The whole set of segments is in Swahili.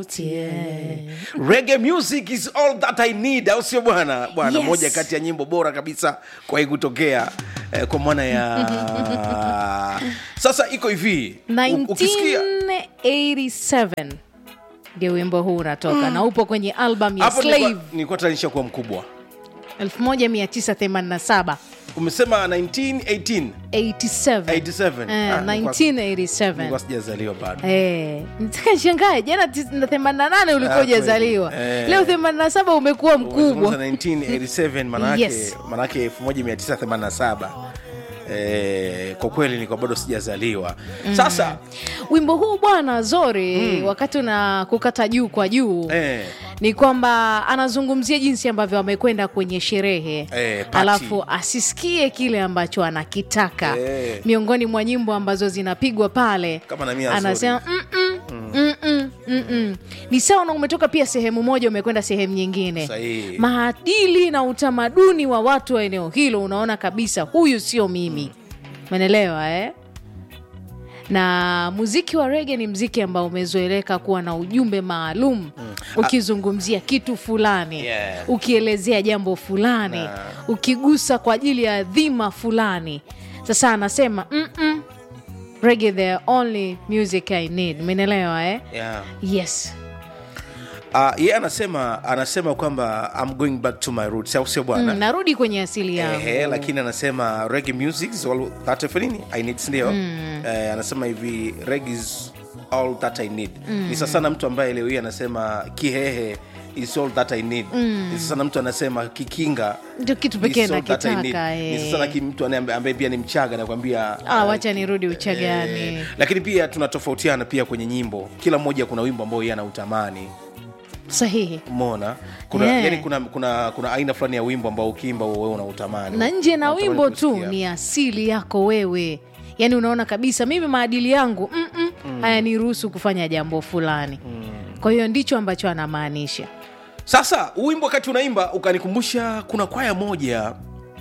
Yeah. Reggae music is all that I need, au sio bwana? Bwana, Yes. moja kati ya nyimbo bora kabisa kwa kutokea eh, kwa maana ya sasa iko hivi u- ukisikia 1987 ndio wimbo huu unatoka na upo kwenye album ya hapo Slave nilikuwa- nilikuwa tanisha kuwa mkubwa 1987 umesema 1918 87 87. Eh, Ah, nilikuwa- 1987 nilikuwa sijazaliwa bado Eh, nitaka nishangae jana tis- na 88 ulikuwa Ah, hujazaliwa kweli. Eh. leo 87 umekuwa Umezungumza mkubwa 1987 manake Yes. manake 1987 eh, kwa kweli nilikuwa bado sijazaliwa sasa wimbo huu bwana zori wakati una kukata juu kwa juu eh, ni kwamba anazungumzia jinsi ambavyo amekwenda kwenye sherehe Eh, party. alafu asisikie kile ambacho anakitaka Eh. miongoni mwa nyimbo ambazo zinapigwa pale Kama na Mia anasema "Mm-mm, mm-mm, mm-mm." ni sawa na umetoka pia sehemu moja umekwenda sehemu nyingine Sahihi. maadili na utamaduni wa watu wa eneo hilo unaona kabisa huyu sio mimi menelewa eh? na muziki wa rege ni mziki ambao umezoeleka kuwa na ujumbe maalum ukizungumzia kitu fulani Yeah. ukielezea jambo fulani ukigusa kwa ajili ya dhima fulani sasa anasema "Mm-mm, reggae the only music i need umeelewa eh? yeah. yes Uh, yeye anasema anasema kwamba I'm going back to my roots au sio bwana mm, narudi kwenye asili yangu Ehe, lakini anasema reggae music is all that if nini I need ndio eh, anasema hivi reggae is all that I need ni sasa na mtu ambaye leo hii anasema kihehe is all that I need ni sasa na mtu anasema kikinga ndio kitu is pekee all that I need. nakitaka ni eh. sasa na ki- mtu anaye- ambaye pia ni mchaga nakwambia ah, eh, wacha nirudi uchagani Eh, lakini pia tunatofautiana pia kwenye nyimbo kila mmoja kuna wimbo ambao yeye anautamani sahihi umeona kuna, Yeah. yani kuna, kuna, kuna aina fulani ya wimbo ambao ukiimba wewe unautamani na nje na Unatamani wimbo tu kusikia. ni asili yako wewe yaani unaona kabisa mimi maadili yangu mm-mm, hayaniruhusu kufanya jambo fulani kwa hiyo ndicho ambacho anamaanisha sasa huu wimbo wakati unaimba ukanikumbusha kuna kwaya moja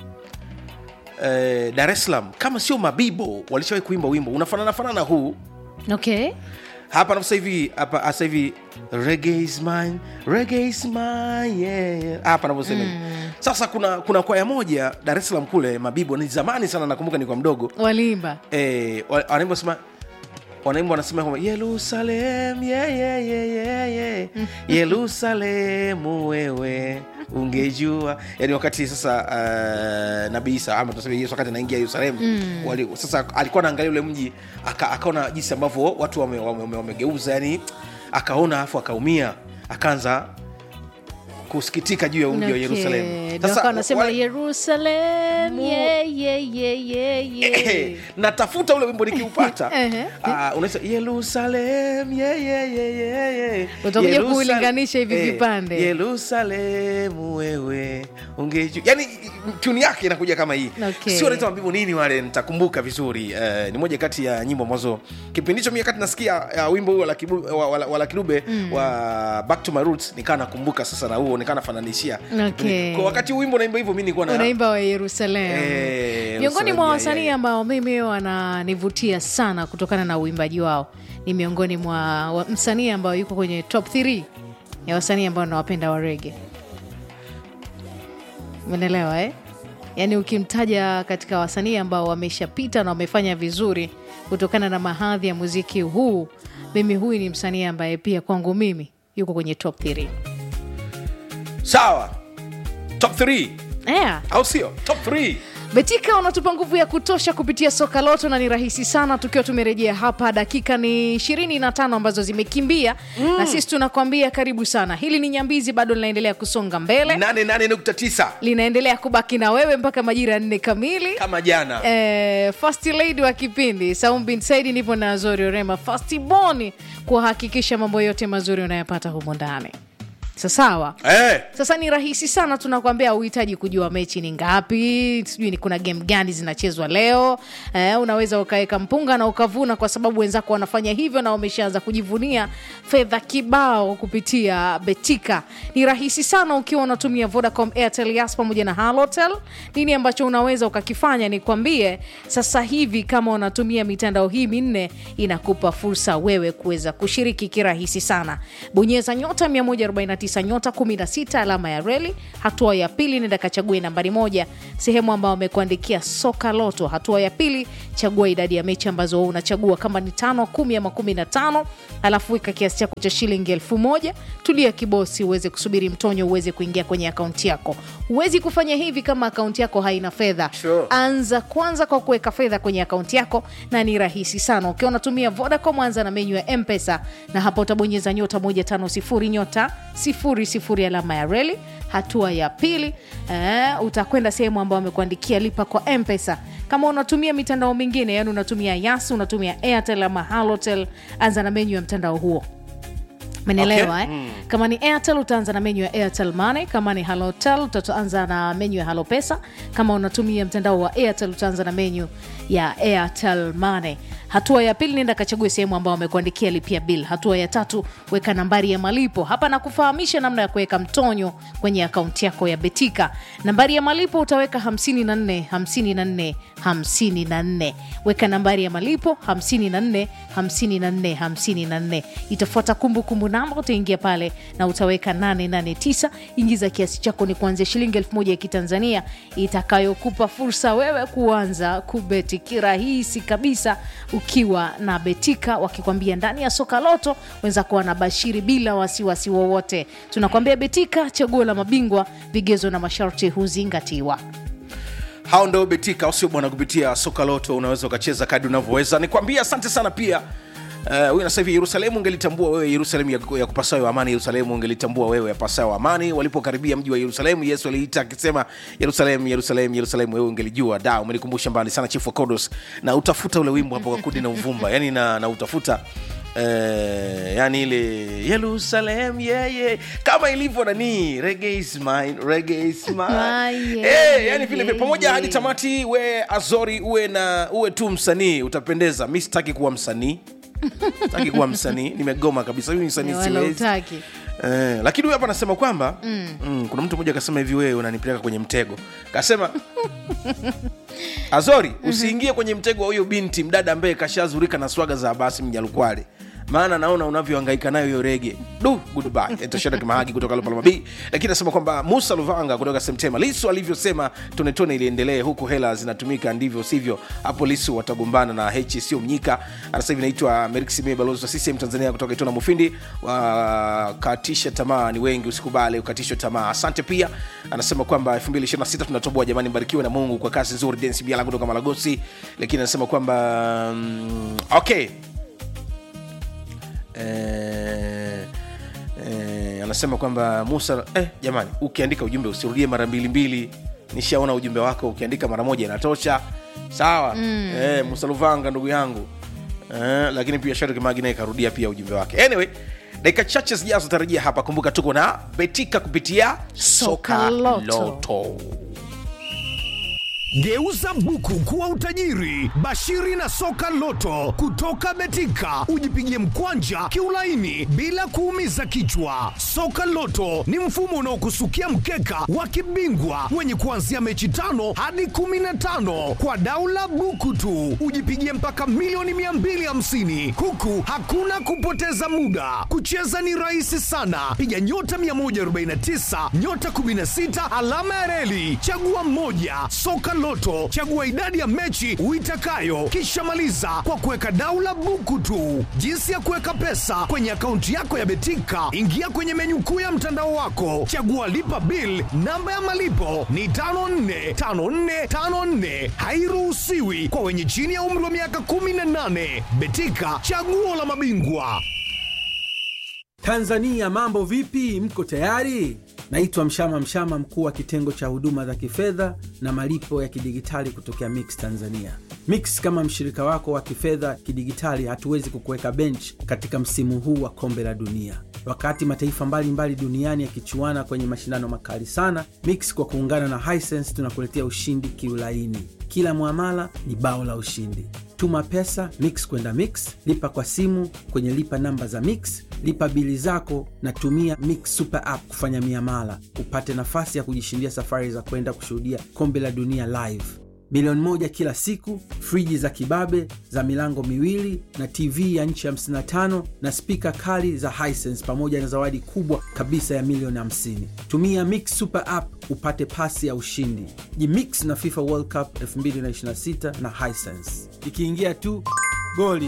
eh, dar es salaam kama sio mabibo walishawahi kuimba wimbo unafanana fanana huu okay hapa na sasa hivi hapa sasa hivi reggae is mine reggae is mine yeah. hapa navyosema hivi. sasa kuna kuna kwaya moja dar es salaam kule mabibo ni zamani sana nakumbuka ni kwa mdogo walimba eh, wa- wanaimba sema wanaimba wanasema kwamba yerusalem yeah, yeah, yeah, yeah, yeah. yerusalemu wewe ungejua yani wakati sasa uh, nabii isa ama tuseme yesu wakati anaingia yerusalemu wali, sasa alikuwa anaangalia ule mji aka, akaona jinsi ambavyo watu wamegeuza wame, wame wamegeuza, yani akaona afu akaumia akaanza kusikitika juu ya mji wa Okay. yerusalemu Ndio akawa anasema wale- yerusalem Mu- yeah, yeah, yeah, yeah, yeah. natafuta ule wimbo nikiupata Ehe. uh, unaisa yerusalem yeah, yeah, yeah, yeah, yeah. Utakuja Yerusal- kuulinganisha hivi eh, vipande. yerusalemu wewe ungeju yani tuni yake inakuja kama hii Okay. sio naita mabibu nini wale nitakumbuka vizuri uh, ni moja kati ya nyimbo ambazo kipindi hicho mi wakati nasikia uh, wimbo huo wa Lucky Dube- wa, wa, wa Lucky Dube wa back to my roots nikaa nakumbuka sasa na huo nikaa nafananishia Okay. kwa wakati huu wimbo naimba hivyo mi nilikuwa na unaimba wa yerusalem Eh, miongoni Yerusalem, mwa yeah, wasanii yeah. ambao mimi wananivutia sana kutokana na uimbaji wao ni miongoni mwa wa- msanii ambao yuko kwenye top 3 ya wasanii ambao nawapenda wa rege umeelewa eh? yaani ukimtaja katika wasanii ambao wameshapita na wamefanya vizuri kutokana na mahadhi ya muziki huu mimi huyu ni msanii ambaye pia kwangu mimi yuko kwenye top 3 sawa top 3 yeah. au sio top 3 betika unatupa nguvu ya kutosha kupitia soka loto na ni rahisi sana tukiwa tumerejea hapa dakika ni 25 ambazo zimekimbia na sisi tunakwambia karibu sana hili ni nyambizi bado linaendelea kusonga mbele 88.9 linaendelea kubaki na wewe mpaka majira ya nne kamili kama jana Eh, first lady wa kipindi Saum bin Saidi nipo na Azori Orema first born kuhakikisha mambo yote mazuri unayapata humo ndani sasawa eh, sasa ni rahisi sana tunakwambia uhitaji kujua mechi ni ngapi sijui ni kuna game gani zinachezwa leo eh, unaweza ukaweka mpunga na ukavuna kwa sababu wenzako wanafanya hivyo na wameshaanza kujivunia fedha kibao kupitia betika ni rahisi sana ukiwa unatumia vodacom airtel yas pamoja na halotel nini ambacho unaweza ukakifanya nikwambie sasa hivi kama unatumia mitandao hii minne inakupa fursa wewe kuweza kushiriki kirahisi sana bonyeza nyota 149 nyota 16 alama ya reli hatua ya pili nenda kachague nambari moja sehemu ambayo amekuandikia soka loto hatua ya pili chagua idadi ya mechi ambazo wewe unachagua kama ni tano kumi ama kumi na tano alafu weka kiasi chako cha shilingi elfu moja tulia kibosi uweze kusubiri mtonyo uweze kuingia kwenye akaunti yako huwezi kufanya hivi kama akaunti yako haina fedha Sure. anza kwanza kwa kuweka fedha kwenye akaunti yako na ni rahisi sana ukiwa unatumia vodacom anza na menyu ya mpesa na hapa utabonyeza nyota 150 nyota 00 alama ya reli hatua ya pili eh, utakwenda sehemu ambayo amekuandikia lipa kwa mpesa kama unatumia mitandao mingine yani unatumia yas unatumia airtel ama halotel anza na menyu ya mtandao huo menelewa Okay. okay. eh? kama ni airtel utaanza na menyu ya airtel money kama ni halotel utaanza na menyu ya halo pesa kama unatumia mtandao wa airtel utaanza na menyu ya airtel money hatua ya pili nenda kachague sehemu ambao wamekuandikia lipia bill hatua ya tatu weka nambari ya malipo hapa na kufahamisha namna ya kuweka mtonyo kwenye akaunti yako ya betika nambari ya malipo utaweka 54 54 54 weka nambari ya malipo 54 54 54 itafuata kumbukumbu namba utaingia pale na utaweka 889 ingiza kiasi chako ni kuanzia shilingi elfu moja ya kitanzania itakayokupa fursa wewe kuanza kubeti kirahisi kabisa ukiwa na betika wakikwambia ndani ya soka loto wenzako wanabashiri bila wasiwasi wowote tunakwambia betika chaguo la mabingwa vigezo na masharti huzingatiwa hao ndo betika au sio bwana kupitia soka loto unaweza ukacheza kadi unavyoweza nikwambia asante sana pia huyu uh, sasa hivi yerusalemu ungelitambua wewe yerusalemu ya, ya kupasayo amani yerusalemu ungelitambua wewe yapasayo amani walipokaribia mji wa yerusalemu yesu aliita akisema yerusalemu yerusalemu yerusalemu wewe ungelijua da umenikumbusha mbali sana chifu wa kodos na utafuta ule wimbo hapo wakudi na uvumba yani na, na utafuta Eh, yani ile yerusalem yeah, yeah. kama ilivyo nani reggae is mine, reggae is mine. Ah, yeah, Eh, yani vile vile yeah, pamoja yeah. hadi tamati we azori uwe na uwe tu msanii utapendeza mi sitaki kuwa msanii sitaki kuwa msanii nimegoma kabisa mimi msanii wala siwezi utaki Eh, lakini huyu hapa anasema kwamba mm. Mm, kuna mtu mmoja akasema hivi wewe unanipeleka kwenye mtego kasema azori usiingie kwenye mtego wa huyo binti mdada ambaye kashazurika na swaga za basi mjalukwale maana naona unavyohangaika nayo hiyo rege du goodbye etoshada kimahagi kutoka lopalama b lakini anasema kwamba musa luvanga kutoka semtema lisu alivyosema tonetone iliendelee huku hela zinatumika ndivyo sivyo hapo lisu watagombana na h sio mnyika anasema hivi naitwa meriksimie balozi wa ccm tanzania kutoka itona mufindi wakatisha tamaa ni wengi usikubali ukatishwa tamaa asante pia anasema kwamba 226 tunatoboa jamani mbarikiwe na mungu kwa kazi nzuri densi biala kutoka malagosi lakini anasema kwamba mm, okay eh, eh, anasema kwamba musa eh, jamani ukiandika ujumbe usirudie mara mbili mbili nishaona ujumbe wako ukiandika mara moja inatosha sawa mm. eh, musa luvanga ndugu yangu eh, lakini pia sharik magi naye karudia pia ujumbe wake anyway dakika chache zijazo tarajia hapa kumbuka tuko na betika kupitia soka Soka Loto. loto Geuza buku kuwa utajiri. Bashiri na soka loto kutoka Betika, ujipigie mkwanja kiulaini bila kuumiza kichwa. Soka loto ni mfumo unaokusukia mkeka wa kibingwa wenye kuanzia mechi tano hadi kumi na tano kwa daula buku tu, ujipigie mpaka milioni 250 huku hakuna kupoteza muda. Kucheza ni rahisi sana, piga nyota 149 nyota 16 alama ya reli, chagua mmoja. Soka Loto, chagua idadi ya mechi uitakayo, kisha maliza kwa kuweka daula buku tu. Jinsi ya kuweka pesa kwenye akaunti yako ya Betika, ingia kwenye menyu kuu ya mtandao wako, chagua lipa bill. Namba ya malipo ni 545454, hairuhusiwi kwa wenye chini ya umri wa miaka 18. Betika, chaguo la mabingwa. Tanzania mambo vipi? Mko tayari? Naitwa Mshama Mshama, mkuu wa kitengo cha huduma za kifedha na malipo ya kidigitali kutokea Mix Tanzania. Mix kama mshirika wako wa kifedha kidigitali, hatuwezi kukuweka bench katika msimu huu wa kombe la dunia. Wakati mataifa mbalimbali mbali duniani yakichuana kwenye mashindano makali sana, Mix kwa kuungana na Hisense tunakuletea ushindi kiulaini. Kila mwamala ni bao la ushindi. Tuma pesa Mix kwenda Mix, lipa kwa simu kwenye lipa namba za Mix, lipa bili zako na tumia Mix Super App kufanya miamala, upate nafasi ya kujishindia safari za kwenda kushuhudia kombe la dunia live, milioni moja kila siku, friji za kibabe za milango miwili na TV ya nchi 55 na spika kali za Hisense pamoja na zawadi kubwa kabisa ya milioni 50. Tumia Mix Super App upate pasi ya ushindi. Jimix na FIFA World Cup 2026 na Hisense. Ikiingia tu goli